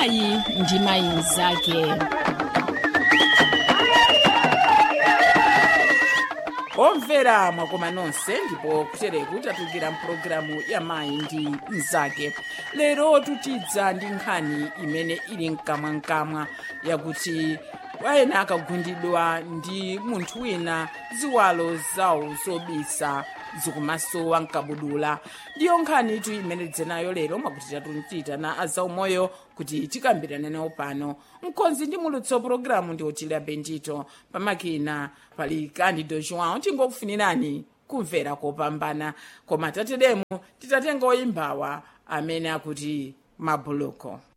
mayi ndi mayi mnzake omvera mwakoma nonse ndipo kutereku tatukira mpulogalamu ya mayi ndi mnzake lero tutidza ndi nkhani imene ili mkamwamkamwa yakuti wayena akagundidwa ndi munthu wina ziwalo zawo zobisa zikumasowa mkabudula ndiyo nkhani itu imene tidzenayo lero mwakuti tatuchita na azaumoyo kuti tikambirane nawo pano mkonzi ndi mulutso pulogalamu ndi otilia bendito pamakina pali candido joão tingokufunirani kumvera kopambana koma tateremu titatenga oyimbawa amene akuti mabuluko